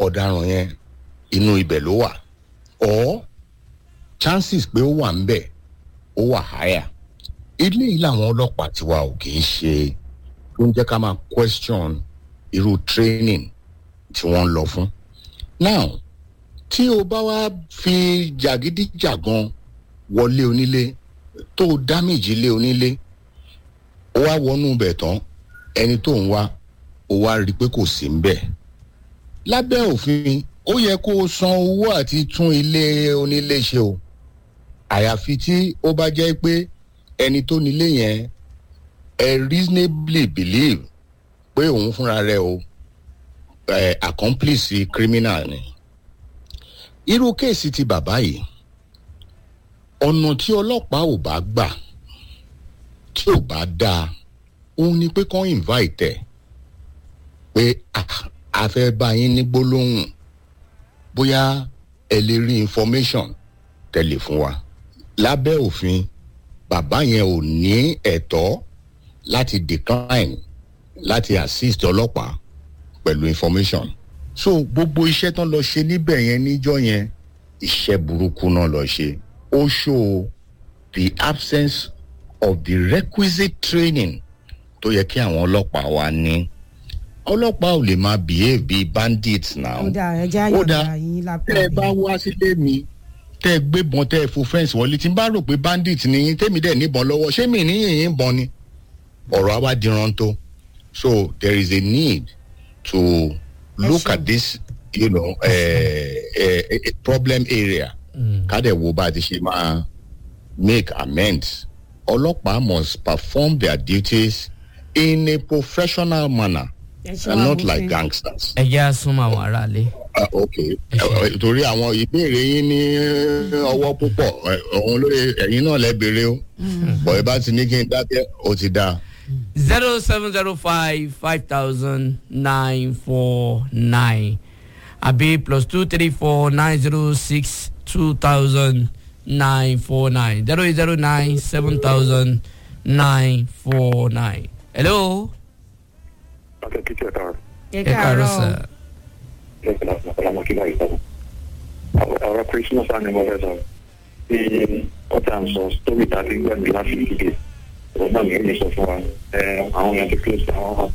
ọ̀daràn yẹn inú ibẹ̀ ló wà or chances pé ó wà ń bẹ̀ ó wà higher ilé yìí làwọn ọlọ́pàá tiwa ò kì í ṣe tó ń jẹ́ ká máa question irú training tí wọ́n ń lọ fún. now tí o bá wá fi jàgídíjàgan wọlé onílé tó o damage ilé onílé ó wá wọnú bẹ̀ tán ẹni tó ń wá ó wá rí i pé kò sí ń bẹ̀. lábẹ́ òfin ó yẹ kó o san owó àti tún ilé onílé ṣe o àyàfi tí ó bá jẹ́ pé ẹni tó nílé yẹn ẹ reasonably believe pé òun fúnra rẹ̀ o ẹ accomplice criminal ni irú kéèsì ti bàbá yìí ọ̀nà tí ọlọ́pàá ò bá gbà tí ò bá dáa òun ni pé kàn invite ẹ̀ pé "Ah, a fẹ́ bá yín ní gbólóhùn bóyá ẹ lè rí information tẹ̀lé fún wa lábẹ́ òfin bàbá yẹn ò ní ẹ̀tọ́ láti decline láti assist ọlọ́pàá pẹ̀lú information so gbogbo iṣẹ́ tán lọ ṣe níbẹ̀ yẹn níjọ́ yẹn iṣẹ́ burúkú náà lọ ṣe ó show the absence of the requisite training tó yẹ kí àwọn ọlọ́pàá wa ní ọlọ́pàá ò lè máa behave bíi bandits now ó dáa ẹja ó dáa yọ̀ọ̀dà yín lápò tẹ́ ẹ bá wá sílé mi tẹ́ ẹ gbébọn tẹ́ ẹ fo fẹ́ǹsì wọlé tí n bá rò pé bandit ni yín tèmi dẹ̀ níbọn lọ́wọ́ ṣé mi níyìn yín bọ́n ni ọ̀rọ̀ àwa di rántó so there is a need to look ṣeun. at this you know, uh, uh, uh, problem area ká dẹ̀ wo bá a ti ṣe máa make amends ọlọ́pàá must perform their duties in a professional manner Ẹ ṣe and wá not bó like ṣe- gangsters. ẹ jẹ́ àsúnmọ́ àwọn aráalé. Ah, ok Ẹ ṣé. Eh, torí àwọn ìbéèrè yín ní ọwọ́ púpọ̀ eh, òun ló ẹ̀yin náà lẹ́ béèrè o bọ̀ ẹ bá ti ní kí n dákẹ́ ó ti dáa. zero seven zero five five thousand nine four nine àbí plus two three four nine zero six two thousand nine four nine zero eight zero nine seven thousand nine four nine. hello. akẹ́kọ̀ọ́ ẹ̀ka ẹ ẹ káàárọ̀ káàárọ̀ sir. lẹ́sìn ọ̀làmọ́kí báyìí sọ̀rọ̀ ọ̀rọ̀ christmas and mother sọ̀rọ̀ bí ọ̀tá ń sọ story tàbí gbẹ̀mí láti ìdíje ọ̀rọ̀ náà nìyẹn sọ fún wa ẹ̀ àwọn èèyàn ti close àwọn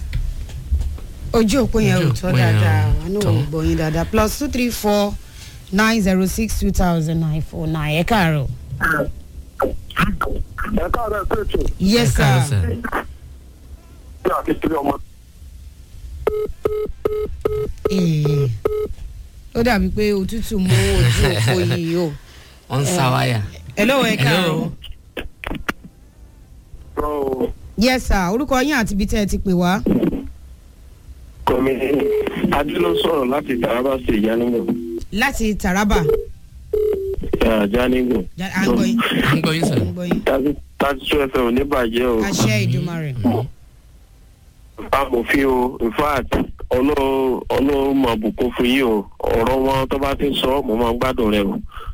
ojú òpó yẹn ò Ojú tọ́ òpó yẹn dáadáa ò wọn ò tọ́. gbọ́ yín dáadáa plus two three four nine zero six two thousand nine four nine ẹ káàárọ̀. ẹ̀ káàárọ̀ ẹ̀ pẹ̀tù yes ẹ káàárọ̀ sir. sir. bí àti three ọmọ Ee, ó dàbí pé òtútù mú ojú òpó yìí o. wọ́n ń sá wáyà. hello ẹ káàárọ̀. rọ yes sir orúkọ yín àti ibi tẹ́ ẹ ti pè wá. kọ́mi adé ló sọ̀rọ̀ láti taraba sí ìyánimọ̀ láti taraba ìyánimọ̀ Ja- à ń gbọ́ yín à ń gbọ́ yín à sir. ń gbọ́ yín. thirty two fm ò ní bàjẹ́ o àṣẹ ìdùmarè. amòfin o in fact ọlọ́run ọlọ́run mọ̀ bùkún fún yín o ọ̀rọ̀ wọn tó bá ti ń sọ mo máa ń gbádùn rẹ o